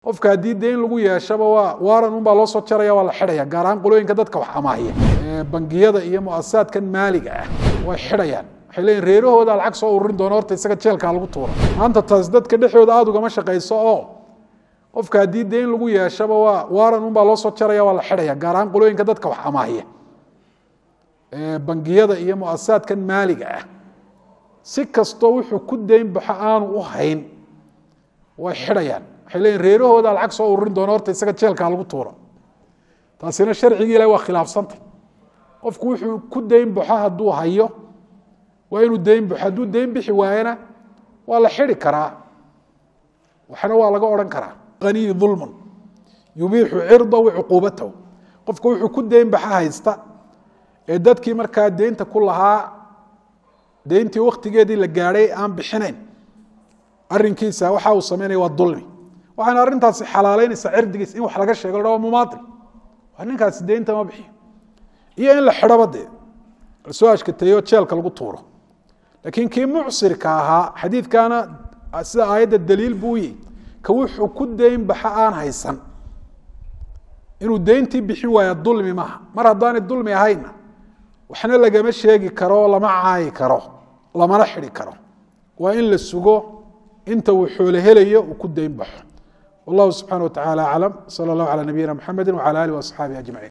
qofka haddii deyn lagu yeeshaba waa waaran unbaa loo soo jaraya waa la xidhaya gaar ahaan qolooyinka dadka wax amaahiya bangiyada iyo muasasaadkan maaliga ah way xidhayaan waxay leeyihin reerahooda lacag soo ururin doona horta isaga jeelkaa lagu tuura maanta taas dadka dhexdooda aada ugama shaqayso oo qofka haddii deyn lagu yeeshaba waa waaran unbaa loo soo jaraya waa la xidhaya gaar ahaan qolooyinka dadka wax amaahiya bangiyada iyo muasasaadkan maaliga ah si kastoo wuxuu ku deyn baxo aanu u hayn way xidhayaan waxay leeyihin reerahooda lacag soo ururin doona horta isaga jeelkaa lagu tuura taasina sharcigii ilahi waa khilaafsantay qofku wuxuu ku deyn baxo hadduu hayo waa inuu deyn baxo hadduu deyn bixi waayana waa la xidhi karaa waxna waa laga odhan karaa aniyi ulmun yubiixu cirdahu cuquubatahu qofka wuxuu ku deyn baxa haysta ee dadkii markaa deynta ku lahaa deyntii waktigeedii la gaadhay aan bixinayn arinkiisa waxa uu samaynaya waa dulmi waxaana arrintaasi xalaaleynaysaa cirdigiis in wax laga sheego la waa mumaail waa ninkaasi deynta ma bixiyo iyo in la xidhoba dee lasoo ashkateeyo jeelka lagu tuuro laakiin kii mucsirka ahaa xadiidkaana sida aayadda daliil buu yihi ka wuxuu ku deyn baxa aan haysan inuu deyntii bixin waaya dulmi maaha mar haddaanay dulmi ahaynna waxna lagama sheegi karo lama caayi karo lamana xidi karo waa in la sugo inta uu xoolo helayo uu ku deyn baxo wallahu subxana wa tacala aclam sala allahu calaa nabiyina mxamedi wcala alih waasxaabihi ajmaciin